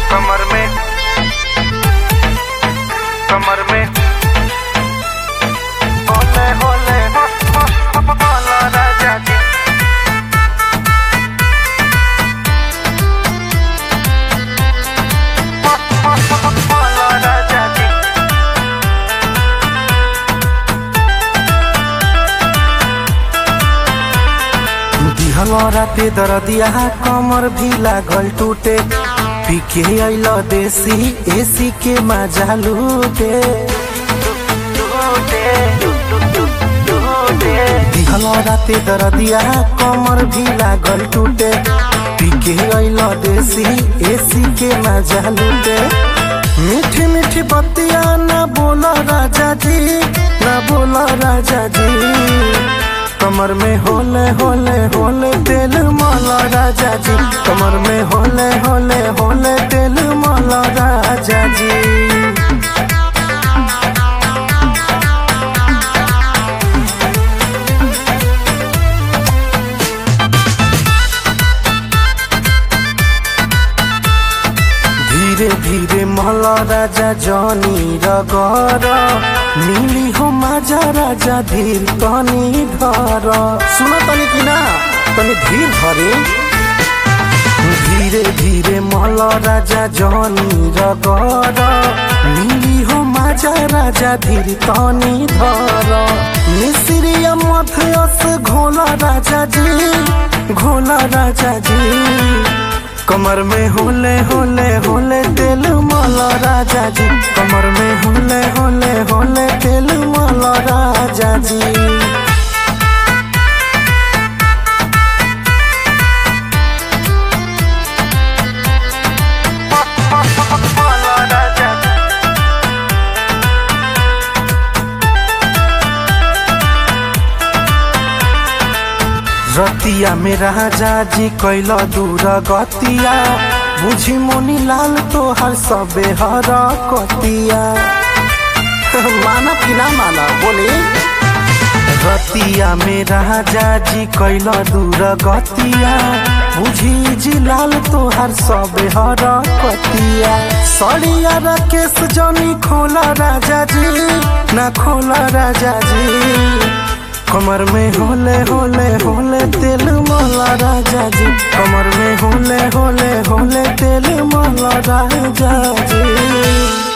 कमर में कमर में होले होले हो हो हो बोलो राजा जी हो हो हो बोलो राजा जी दिहल राते दरदिया कमर भी लागल टूटे पीके अइल देसी एसी के मजा लूटे टूटे टूटे दिहल राते दरदिया कमर भी लागल टूटे पीके अइल देसी एसी के मजा लूटे मीठी मीठी बतिया ना बोला राजा जी ना बोला राजा जी कमर में होले होले होले तेल माला राजा जी कमर में होले होले होले तेल माला राजा जी धीरे धीरे महला राजा जनी रगर मिली हो माजा राजा धीर तनी धर सुन तनी कि ना तनी धीर धरे धीरे धीरे महला राजा जनी रगर मिली हो माजा राजा धीर तनी धर मिश्रिया मध्यस घोला राजा जी घोला राजा जी कमर में होले होले होले तेल माला राजा जी कमर में होले होले होले तेल माला राजा जी हो हो हो बोलो राजा जी रतिया में राजा जी कैल दूर गतिया बुझी मोनी लाल तोहर सबे हर कतिया माना कि ना माना बोले रतिया में राजा जी कैल दूर गतिया बुझी जी लाल तोहर सबे हर कतिया सड़िया राकेश जनी खोला राजा जी ना खोला राजा जी कमर में होले होले होले तेल माला राजा जी कमर में होले होले होले तेल माला राजा जी